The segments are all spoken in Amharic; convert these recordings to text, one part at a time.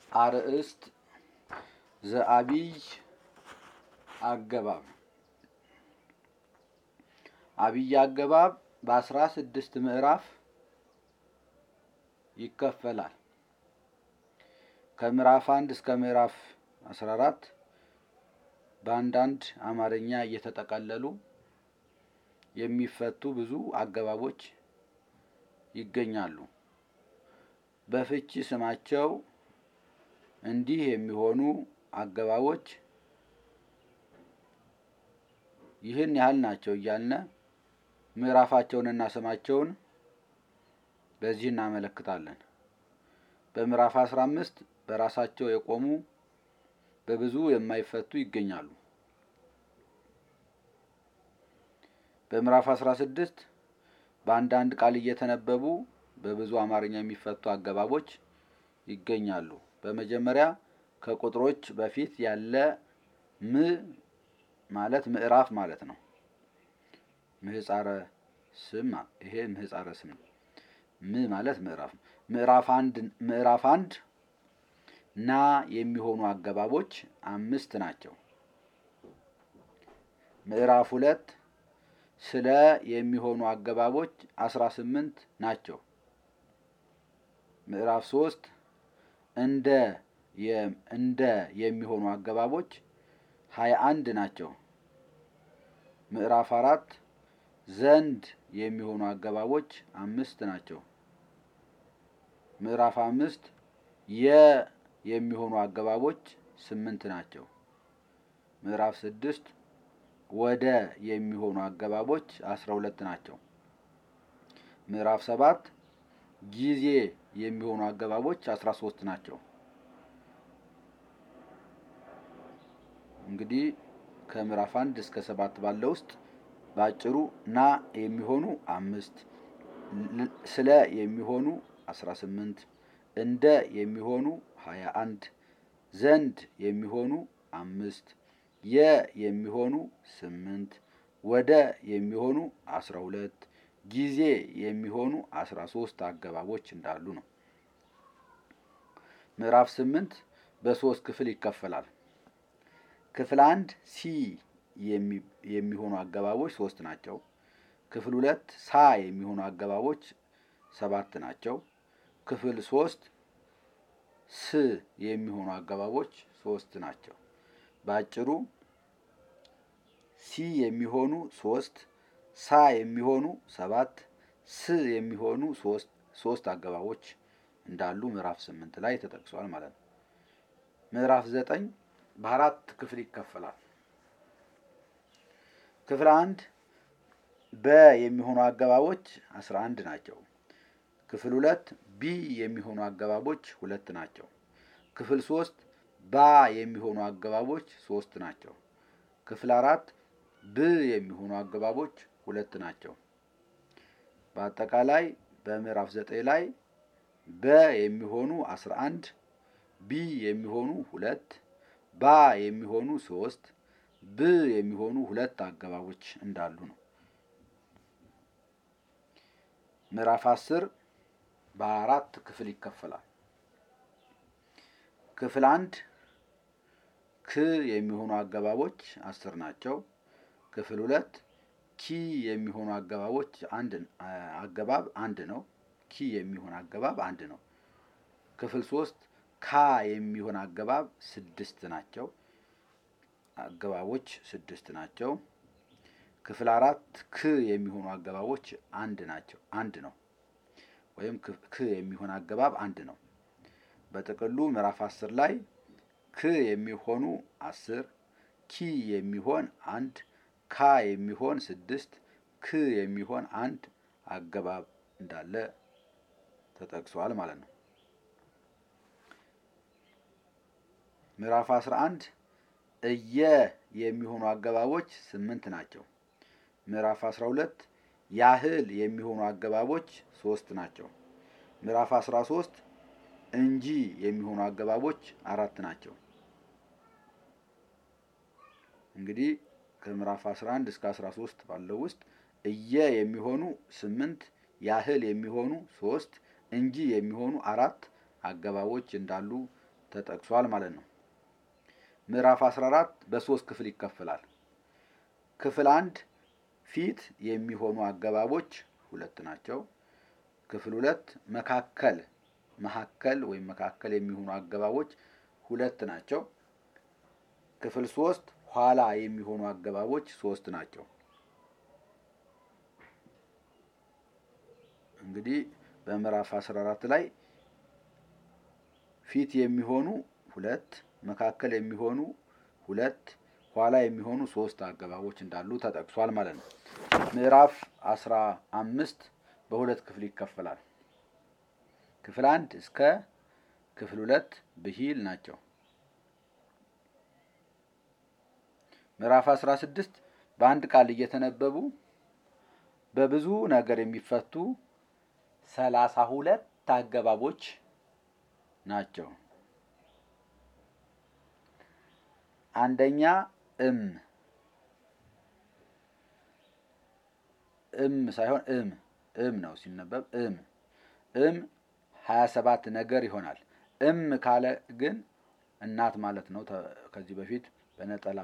አርእስት ዘአቢይ አገባብ አቢይ አገባብ በአስራ ስድስት ምዕራፍ ይከፈላል። ከምዕራፍ አንድ እስከ ምዕራፍ አስራ አራት በአንዳንድ አማርኛ እየተጠቀለሉ የሚፈቱ ብዙ አገባቦች ይገኛሉ። በፍቺ ስማቸው እንዲህ የሚሆኑ አገባቦች ይህን ያህል ናቸው እያልነ ምዕራፋቸውንና ስማቸውን በዚህ እናመለክታለን። በምዕራፍ አስራ አምስት በራሳቸው የቆሙ በብዙ የማይፈቱ ይገኛሉ። በምዕራፍ አስራ ስድስት በአንዳንድ ቃል እየተነበቡ በብዙ አማርኛ የሚፈቱ አገባቦች ይገኛሉ። በመጀመሪያ ከቁጥሮች በፊት ያለ ም ማለት ምዕራፍ ማለት ነው። ምህጻረ ስም ይሄ ምህጻረ ስም ነው። ም ማለት ምዕራፍ ነው። ምዕራፍ አንድ ምዕራፍ አንድ ና የሚሆኑ አገባቦች አምስት ናቸው። ምዕራፍ ሁለት ስለ የሚሆኑ አገባቦች አስራ ስምንት ናቸው። ምዕራፍ ሶስት እንደ እንደ የሚሆኑ አገባቦች ሀያ አንድ ናቸው። ምዕራፍ አራት ዘንድ የሚሆኑ አገባቦች አምስት ናቸው። ምዕራፍ አምስት የ የሚሆኑ አገባቦች ስምንት ናቸው። ምዕራፍ ስድስት ወደ የሚሆኑ አገባቦች አስራ ሁለት ናቸው። ምዕራፍ ሰባት ጊዜ የሚሆኑ አገባቦች አስራ ሶስት ናቸው። እንግዲህ ከምዕራፍ አንድ እስከ ሰባት ባለው ውስጥ በአጭሩ ና የሚሆኑ አምስት ስለ የሚሆኑ አስራ ስምንት እንደ የሚሆኑ ሀያ አንድ ዘንድ የሚሆኑ አምስት የ የሚሆኑ ስምንት ወደ የሚሆኑ አስራ ሁለት ጊዜ የሚሆኑ አስራ ሶስት አገባቦች እንዳሉ ነው። ምዕራፍ ስምንት በሶስት ክፍል ይከፈላል። ክፍል አንድ ሲ የሚሆኑ አገባቦች ሶስት ናቸው። ክፍል ሁለት ሳ የሚሆኑ አገባቦች ሰባት ናቸው። ክፍል ሶስት ስ የሚሆኑ አገባቦች ሶስት ናቸው። በአጭሩ ሲ የሚሆኑ ሶስት ሳ የሚሆኑ ሰባት ስ የሚሆኑ ሶስት ሶስት አገባቦች እንዳሉ ምዕራፍ ስምንት ላይ ተጠቅሷል ማለት ነው። ምዕራፍ ዘጠኝ በአራት ክፍል ይከፈላል። ክፍል አንድ በ የሚሆኑ አገባቦች አስራ አንድ ናቸው። ክፍል ሁለት ቢ የሚሆኑ አገባቦች ሁለት ናቸው። ክፍል ሶስት ባ የሚሆኑ አገባቦች ሶስት ናቸው። ክፍል አራት ብ የሚሆኑ አገባቦች ሁለት ናቸው። በአጠቃላይ በምዕራፍ ዘጠኝ ላይ በ የሚሆኑ አስራ አንድ ቢ የሚሆኑ ሁለት ባ የሚሆኑ ሶስት ብ የሚሆኑ ሁለት አገባቦች እንዳሉ ነው። ምዕራፍ አስር በአራት ክፍል ይከፈላል። ክፍል አንድ ክ የሚሆኑ አገባቦች አስር ናቸው። ክፍል ሁለት ኪ የሚሆኑ አገባቦች አንድ አገባብ አንድ ነው። ኪ የሚሆን አገባብ አንድ ነው። ክፍል ሶስት ካ የሚሆን አገባብ ስድስት ናቸው። አገባቦች ስድስት ናቸው። ክፍል አራት ክ የሚሆኑ አገባቦች አንድ ናቸው አንድ ነው። ወይም ክ የሚሆን አገባብ አንድ ነው። በጥቅሉ ምዕራፍ አስር ላይ ክ የሚሆኑ አስር ኪ የሚሆን አንድ ካ የሚሆን ስድስት ክ የሚሆን አንድ አገባብ እንዳለ ተጠቅሷል ማለት ነው። ምዕራፍ አስራ አንድ እየ የሚሆኑ አገባቦች ስምንት ናቸው። ምዕራፍ አስራ ሁለት ያህል የሚሆኑ አገባቦች ሶስት ናቸው። ምዕራፍ አስራ ሶስት እንጂ የሚሆኑ አገባቦች አራት ናቸው። እንግዲህ ከምዕራፍ 11 እስከ 13 ባለው ውስጥ እየ የሚሆኑ ስምንት ያህል የሚሆኑ ሶስት እንጂ የሚሆኑ አራት አገባቦች እንዳሉ ተጠቅሷል ማለት ነው። ምዕራፍ 14 በሶስት ክፍል ይከፈላል። ክፍል አንድ ፊት የሚሆኑ አገባቦች ሁለት ናቸው። ክፍል ሁለት መካከል መካከል ወይም መካከል የሚሆኑ አገባቦች ሁለት ናቸው። ክፍል ሶስት ኋላ የሚሆኑ አገባቦች ሶስት ናቸው። እንግዲህ በምዕራፍ 14 ላይ ፊት የሚሆኑ ሁለት፣ መካከል የሚሆኑ ሁለት፣ ኋላ የሚሆኑ ሶስት አገባቦች እንዳሉ ተጠቅሷል ማለት ነው። ምዕራፍ 15 በሁለት ክፍል ይከፈላል። ክፍል አንድ እስከ ክፍል ሁለት ብሂል ናቸው። ምዕራፍ 16 በአንድ ቃል እየተነበቡ በብዙ ነገር የሚፈቱ ሰላሳ ሁለት አገባቦች ናቸው። አንደኛ እም እም ሳይሆን እም እም ነው ሲነበብ እም እም ሀያ ሰባት ነገር ይሆናል። እም ካለ ግን እናት ማለት ነው። ከዚህ በፊት በነጠላ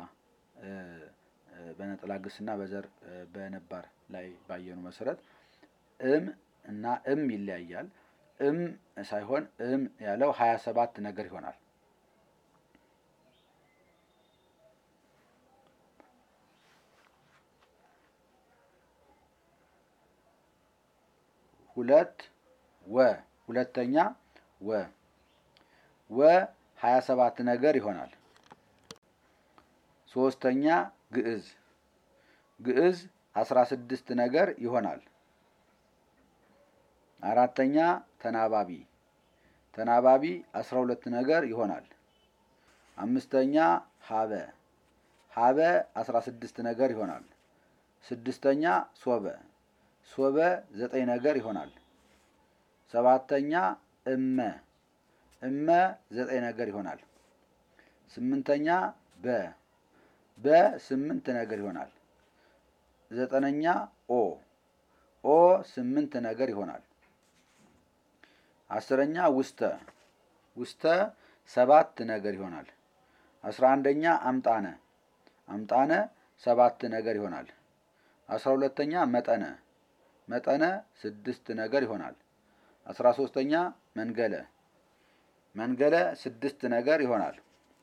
በነጠላ ግስና በዘር በነባር ላይ ባየኑ መሰረት እም እና እም ይለያያል። እም ሳይሆን እም ያለው ሀያ ሰባት ነገር ይሆናል። ሁለት ወ ሁለተኛ ወ ወ ሀያ ሰባት ነገር ይሆናል። ሶስተኛ ግዕዝ ግዕዝ አስራ ስድስት ነገር ይሆናል። አራተኛ ተናባቢ ተናባቢ አስራ ሁለት ነገር ይሆናል። አምስተኛ ሀበ ሀበ አስራ ስድስት ነገር ይሆናል። ስድስተኛ ሶበ ሶበ ዘጠኝ ነገር ይሆናል። ሰባተኛ እመ እመ ዘጠኝ ነገር ይሆናል። ስምንተኛ በ በ ስምንት ነገር ይሆናል። ዘጠነኛ ኦ ኦ ስምንት ነገር ይሆናል። አስረኛ ውስተ ውስተ ሰባት ነገር ይሆናል። አስራ አንደኛ አምጣነ አምጣነ ሰባት ነገር ይሆናል። አስራ ሁለተኛ መጠነ መጠነ ስድስት ነገር ይሆናል። አስራ ሶስተኛ መንገለ መንገለ ስድስት ነገር ይሆናል።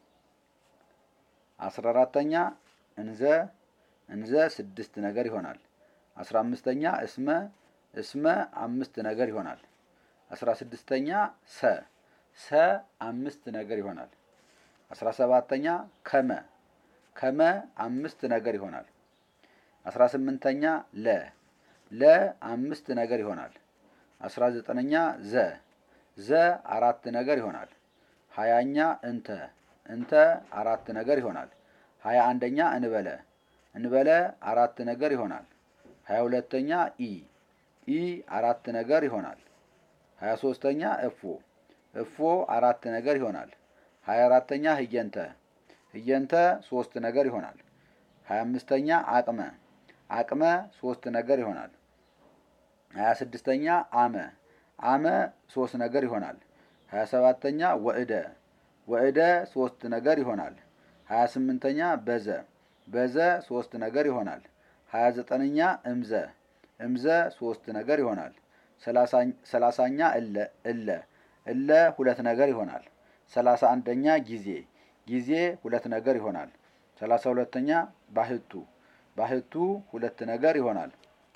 አስራ አራተኛ እንዘ እንዘ ስድስት ነገር ይሆናል። አስራ አምስተኛ እስመ እስመ አምስት ነገር ይሆናል። አስራ ስድስተኛ ሰ ሰ አምስት ነገር ይሆናል። አስራ ሰባተኛ ከመ ከመ አምስት ነገር ይሆናል። አስራ ስምንተኛ ለ ለ አምስት ነገር ይሆናል። አስራ ዘጠነኛ ዘ ዘ አራት ነገር ይሆናል። ሀያኛ እንተ እንተ አራት ነገር ይሆናል። ሀያ አንደኛ እንበለ እንበለ አራት ነገር ይሆናል። ሀያ ሁለተኛ ኢ ኢ አራት ነገር ይሆናል። ሀያ ሶስተኛ እፎ እፎ አራት ነገር ይሆናል። ሀያ አራተኛ ህየንተ ህየንተ ሶስት ነገር ይሆናል። ሀያ አምስተኛ አቅመ አቅመ ሶስት ነገር ይሆናል። ሀያ ስድስተኛ አመ አመ ሶስት ነገር ይሆናል። ሀያ ሰባተኛ ወእደ ወእደ ሶስት ነገር ይሆናል። ሀያ ስምንተኛ በዘ በዘ ሶስት ነገር ይሆናል። ሀያ ዘጠነኛ እምዘ እምዘ ሶስት ነገር ይሆናል። ሰላሳኛ እለ እለ እለ ሁለት ነገር ይሆናል። ሰላሳ አንደኛ ጊዜ ጊዜ ሁለት ነገር ይሆናል። ሰላሳ ሁለተኛ ባህቱ ባህቱ ሁለት ነገር ይሆናል።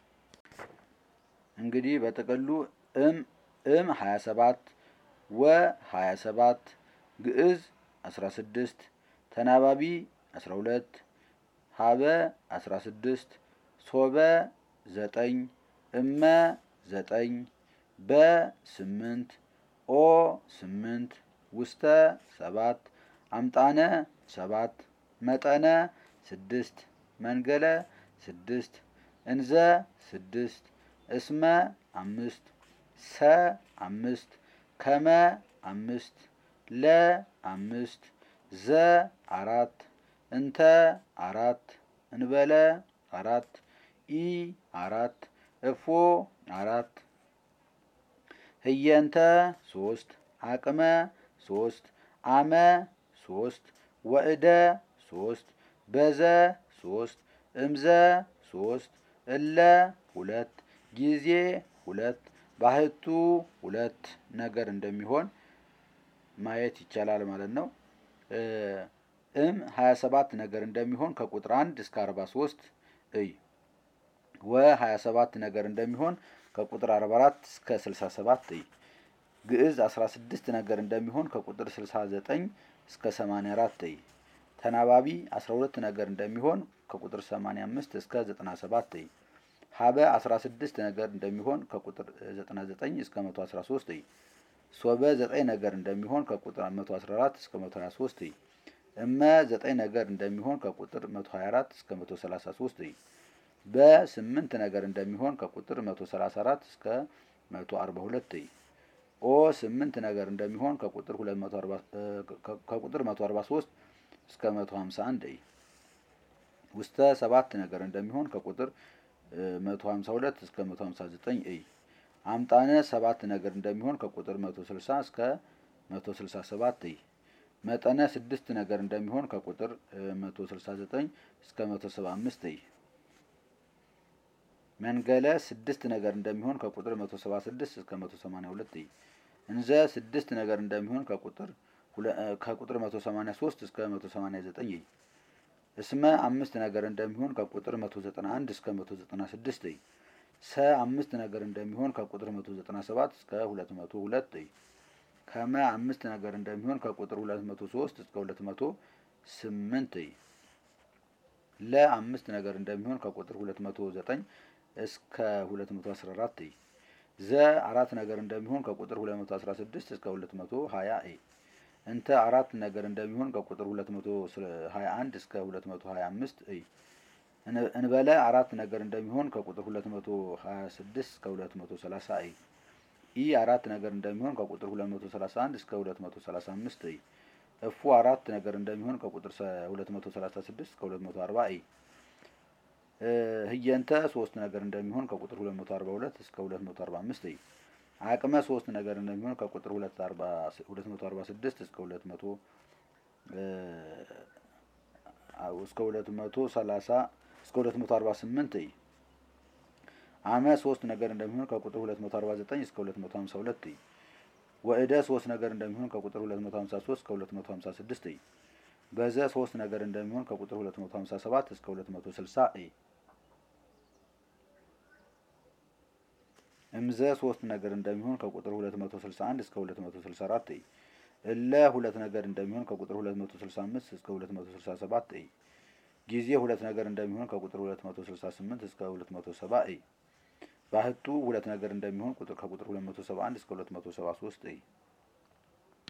እንግዲህ በጥቅሉ እም እም 27 ወ 27 ግዕዝ 16 ተናባቢ 12 ሀበ 16 ሶበ 9 እመ 9 በ 8 ኦ 8 ውስተ 7 አምጣነ 7 መጠነ 6 መንገለ 6 እንዘ 6 እስመ አምስት ሰ አምስት ከመ አምስት ለ አምስት ዘ አራት እንተ አራት እንበለ አራት ኢ አራት እፎ አራት ህየንተ ሶስት አቅመ ሶስት አመ ሶስት ወእደ ሶስት በዘ ሶስት እምዘ ሶስት እለ ሁለት ጊዜ ሁለት ባህቱ ሁለት ነገር እንደሚሆን ማየት ይቻላል ማለት ነው። እም ሀያ ሰባት ነገር እንደሚሆን ከቁጥር አንድ እስከ አርባ ሶስት እይ ወ ሀያ ሰባት ነገር እንደሚሆን ከቁጥር አርባ አራት እስከ ስልሳ ሰባት እይ ግዕዝ አስራ ስድስት ነገር እንደሚሆን ከቁጥር ስልሳ ዘጠኝ እስከ ሰማንያ አራት እይ ተናባቢ አስራ ሁለት ነገር እንደሚሆን ከቁጥር ሰማንያ አምስት እስከ ዘጠና ሰባት እይ ሀበ አስራ ስድስት ነገር እንደሚሆን ከቁጥር ዘጠና ዘጠኝ እስከ መቶ አስራ ሶስት እይ ሶበ ዘጠኝ ነገር እንደሚሆን ከቁጥር መቶ አስራ አራት እስከ መቶ ሀያ ሶስት እይ እመ ዘጠኝ ነገር እንደሚሆን ከቁጥር መቶ ሀያ አራት እስከ መቶ ሰላሳ ሶስት እይ በስምንት ነገር እንደሚሆን ከቁጥር መቶ ሰላሳ አራት እስከ መቶ አርባ ሁለት እይ ኦ ስምንት ነገር እንደሚሆን ከቁጥር ሁለት መቶ አርባ ከቁጥር መቶ አርባ ሶስት እስከ መቶ ሀምሳ አንድ እይ ውስተ ሰባት ነገር እንደሚሆን ከቁጥር መቶ ሀምሳ ሁለት እስከ መቶ ሀምሳ ዘጠኝ እይ አምጣነ ሰባት ነገር እንደሚሆን ከቁጥር መቶ ስልሳ እስከ መቶ ስልሳ ሰባት እይ መጠነ ስድስት ነገር እንደሚሆን ከቁጥር መቶ ስልሳ ዘጠኝ እስከ መቶ ሰባ አምስት እይ መንገለ ስድስት ነገር እንደሚሆን ከቁጥር መቶ ሰባ ስድስት እስከ መቶ ሰማኒያ ሁለት እይ እንዘ ስድስት ነገር እንደሚሆን ከቁጥር ከቁጥር መቶ ሰማኒያ ሶስት እስከ መቶ ሰማኒያ ዘጠኝ እይ እስመ አምስት ነገር እንደሚሆን ከቁጥር መቶ ዘጠና አንድ እስከ መቶ ዘጠና ስድስት እይ ሰ አምስት ነገር እንደሚሆን ከቁጥር መቶ ዘጠና ሰባት እስከ ሁለት መቶ ሁለት እይ ከመ አምስት ነገር እንደሚሆን ከቁጥር ሁለት መቶ ሶስት እስከ ሁለት መቶ ስምንት እይ ለ አምስት ነገር እንደሚሆን ከቁጥር ሁለት መቶ ዘጠኝ እስከ ሁለት መቶ አስራ አራት እይ ዘ አራት ነገር እንደሚሆን ከቁጥር ሁለት መቶ አስራ ስድስት እስከ ሁለት መቶ ሀያ እይ እንተ አራት ነገር እንደሚሆን ከቁጥር ሁለት መቶ ሀያ አንድ እስከ ሁለት መቶ ሀያ አምስት እይ እንበለ አራት ነገር እንደሚሆን ከቁጥር ሁለት መቶ ሀያ ስድስት እስከ ሁለት መቶ ሰላሳ እይ ኢ አራት ነገር እንደሚሆን ከቁጥር ሁለት መቶ ሰላሳ አንድ እስከ ሁለት መቶ ሰላሳ አምስት እይ እፉ አራት ነገር እንደሚሆን ከቁጥር ሁለት መቶ ሰላሳ ስድስት እስከ ሁለት መቶ አርባ እይ ህየንተ ሶስት ነገር እንደሚሆን ከቁጥር ሁለት መቶ አርባ ሁለት እስከ ሁለት መቶ አርባ አምስት እይ አቅመ ሶስት ነገር እንደሚሆን ከቁጥር ሁለት አርባ ሁለት መቶ አርባ ስድስት እስከ ሁለት መቶ እስከ ሁለት መቶ ሰላሳ እስከ ሁለት መቶ አርባ ስምንት እይ አመ ሶስት ነገር እንደሚሆን ከቁጥር ሁለት መቶ አርባ ዘጠኝ እስከ ሁለት መቶ ሀምሳ ሁለት እይ ወእደ ሶስት ነገር እንደሚሆን ከቁጥር ሁለት መቶ ሀምሳ ሶስት እስከ ሁለት መቶ ሀምሳ ስድስት እይ በዘ ሶስት ነገር እንደሚሆን ከቁጥር ሁለት መቶ ሀምሳ ሰባት እስከ ሁለት መቶ ስልሳ እይ እምዘ ሶስት ነገር እንደሚሆን ከቁጥር ሁለት መቶ ስልሳ አንድ እስከ ሁለት መቶ ስልሳ አራት እይ እለ ሁለት ነገር እንደሚሆን ከቁጥር ሁለት መቶ ስልሳ አምስት እስከ ሁለት መቶ ስልሳ ሰባት እይ ጊዜ ሁለት ነገር እንደሚሆን ከቁጥር ሁለት መቶ ስልሳ ስምንት እስከ ሁለት መቶ ሰባ እይ ባህቱ ሁለት ነገር እንደሚሆን ቁጥር ከቁጥር ሁለት መቶ ሰባ አንድ እስከ ሁለት መቶ ሰባ ሶስት እይ